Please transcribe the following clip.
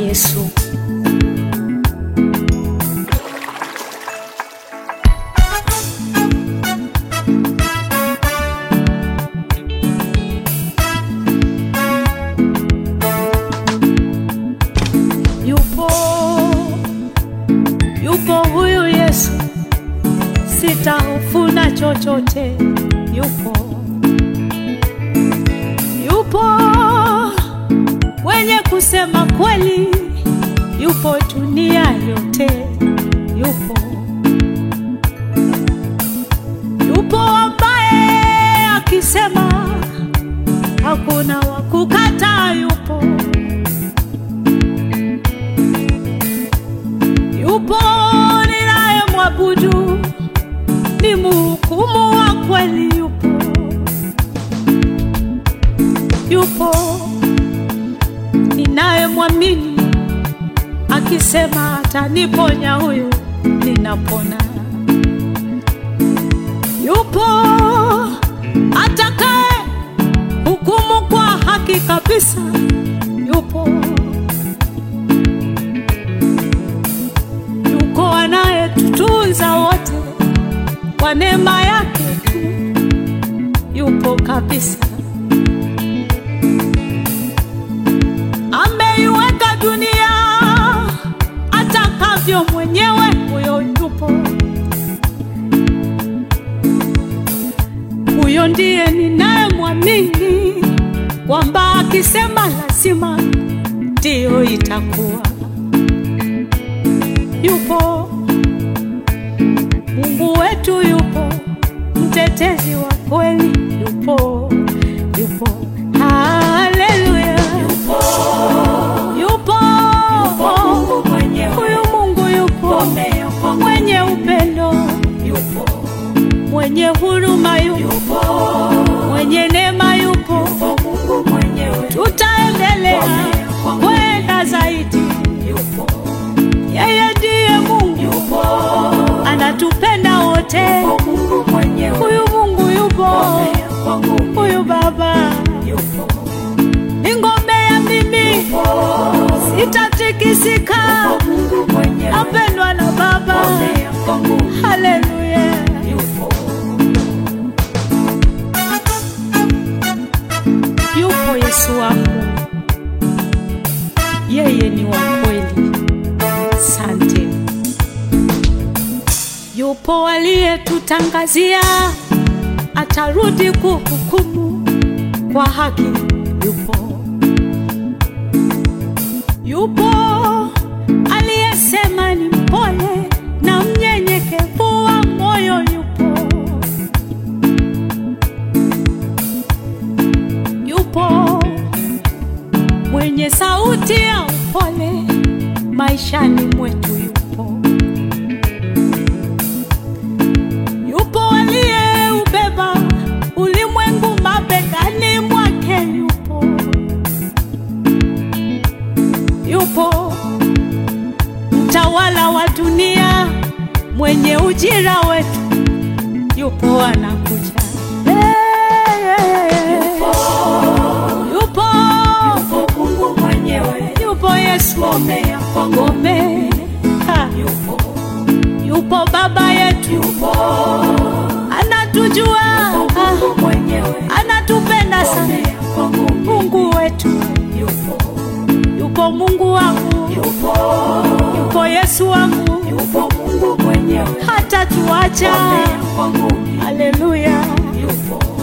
Yesu. Yupo, yupo huyu Yesu, sitahofu na chochote. Yupo, yupo mwenye kusema kweli, yupo dunia yote, yupo, yupo ambaye akisema hakuna wa kukataa, yupo yupo ninayemwabudu, ni mhukumu wa kweli, yupo yupo ninayemwamini, akisema ataniponya, huyu ninapona. Yupo atakaye hukumu kwa haki kabisa, yupo yuko anayetutunza wote kwa neema yake tu, yupo kabisa. Ameiweka dunia atakavyo mwenyewe, huyo yupo. Huyo ndiye ninayemwamini kwamba akisema lazima ndiyo itakuwa yupo Mungu wetu yupo, mtetezi wa kweli yupo, yupo, haleluya, yupo, yupo, Mungu mwenyewe. huyu Mungu yupo, mwenye upendo Yupo, mwenye huruma yupo, yupo, mwenye neema yupo, yupo Mungu mwenyewe. tutaendelea kwenda zaidi. Yupo, Yeye ndiye Mungu, yupo, anatupenda wote. yupo Mungu mwenyewe. Huyu Mungu yupo, Yupo Mungu, huyu Baba yupo, ni ngome ya mimi, sitatikisika, yupo Mungu mwenyewe. napendwa na Baba. Yupo Mungu, Haleluya, yupo, yupo Yesu wangu, yeye ni wa kweli. Sante, yupo aliyetutangazia atarudi kuhukumu kwa haki. Yupo, yupo aliyesema ni mpole na mnyenyekevu wa moyo. Yupo, yupo mwenye sauti ya upole maishani mwetu. Yupo, yupo aliyeubeba ulimwengu mabegani mwake. Yupo, yupo mtawala wa dunia mwenye ujira wetu. Yupo anakuja. Hey, yupo, yupo Mungu mwenyewe. yupo Yesu Ngome ya kwangu, ngome. Ha, yupo, yupo baba yetu yupo, anatujua, yupo Mungu mwenyewe. anatupenda sana. Ngome ya kwangu, Mungu wetu yupo, yupo, Mungu wangu yupo, yupo, Yesu wangu yupo Mungu mwenyewe. hata tuacha. Ngome ya kwangu, Haleluya, yupo,